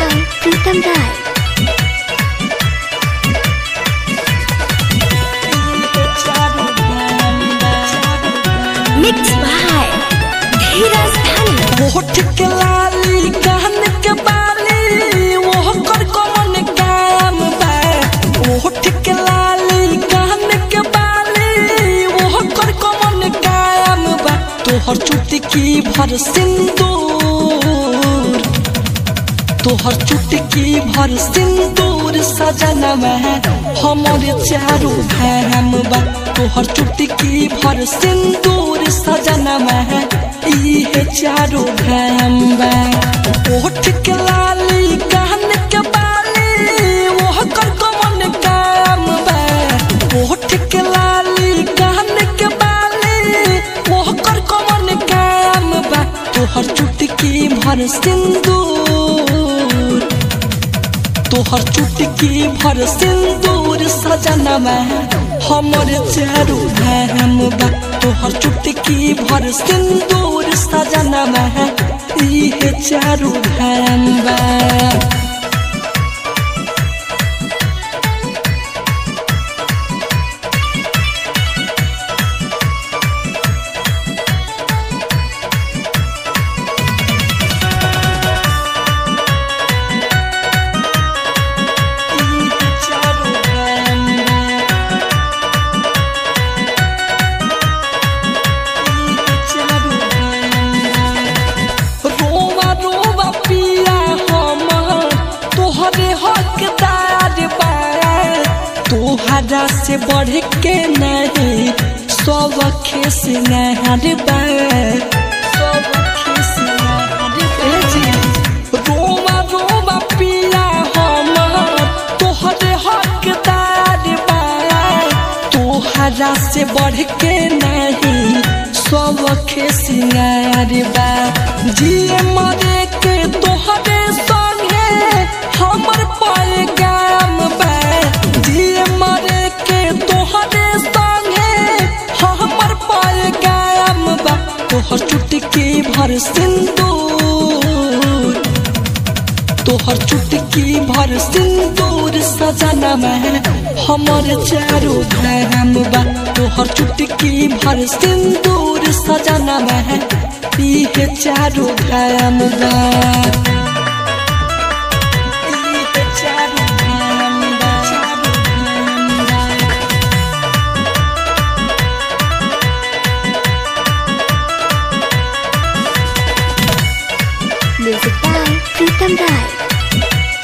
by Pritam Rai. Mixed by Dheeraj Dhani. होठ के लाली कान के बाली वो कर कौन काम बा होठ के लाली कान के बाली वो कर कौन काम बा तोहर चुटकी भर सिंदूर तोहर चुटकी भर सिंदूर सजना में हमर चारू धाम बा तोहर चुटकी भर सिंदूर सजना में इहे चारू धाम बा ओठ के लाली कान के बाली वो कर कमन काम बा ओठ के लाली कान के बाली वो कर कमन काम बा तोहर चुटकी भर सिंदूर तोहर चुटकी भर सिंदूर सजना में हमर चारू धाम बा तोहर चुटकी भर सिंदूर सजना में इहे चारू धाम बा इहे चारू धाम बा इहे चारू धाम बा रोवा रोवा पिया हमर तोहरे हकदार बा तोहरा से बढ़ के नहीं सब खेस नहर बा सब खेस नहर बा रोवा रोवा पिया हमर तोहरे हकदार बा तोहरा से बढ़ के नहीं सब खेसियार बा जिए मरे के तोहरे संगे हमर पैगाम बा जिए मरे के तोहरे संगे हमर पैगाम बा तोहर चुटकी भर सिंदूर तोहर चुटकी भर सिंदूर सजना में हमर चारू धाम बा तोहर चुटकी भर सिंदूर सजना में इहे चारू धाम बा इहे चारू धाम बा, चारू धाम बा। Music by Pritam Rai.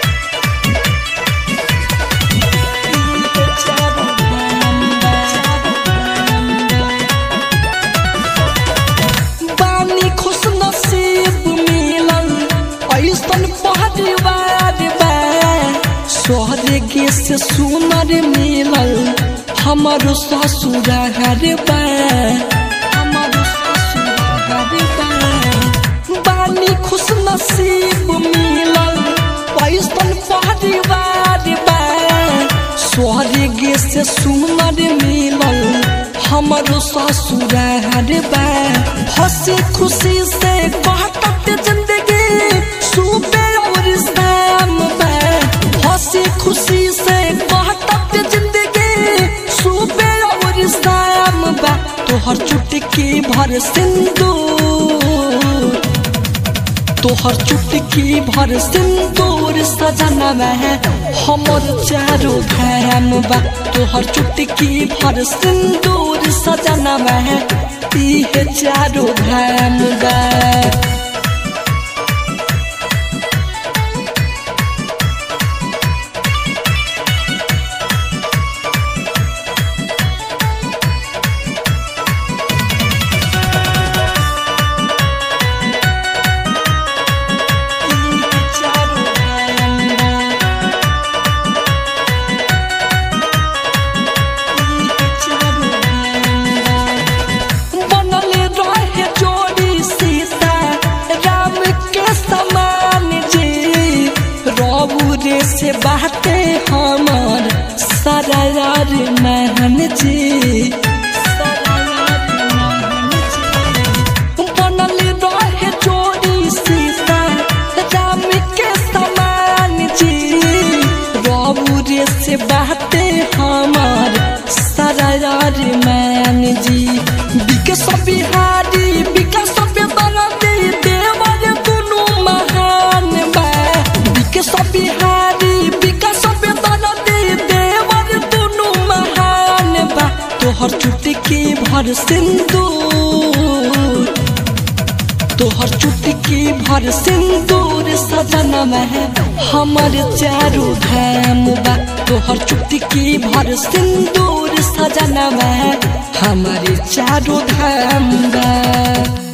बानी खुश नसीब मिलल ऐसन परिवार बा स्वर्ग से सुनर मिलल हमर ससुरार बा हमर ससुरार बा बानी खुश नसीब मिलल ऐसन परिवार बा स्वर्ग से सुनर मिलल हमर ससुरार बा हंसी खुशी से काटत जिंदगी सुबे और शाम बा हंसी खुशी से काटत जिंदगी सुबे और शाम बा तोहर चुटकी भर सिंदूर तोहर चुटकी भर सिंदूर सजना में हमर चारू धाम बा तोहर चुटकी भर सिंदूर सजना में इहे चारू धाम बा इहे चारू धाम बा इहे चारू धाम बा बनल रहे जोड़ी सीता राम के समान जी रबू रे से बाटे हमर सरार महन जी सरार महन जी बनल रहे जोड़ी सीता राम के समान भर सिंदूर तोहर चुटकी भर सिंदूर सजनम है हमर चारू धाम बा तोहर चुटकी भर सिंदूर सजनम है हमर चारू धाम बा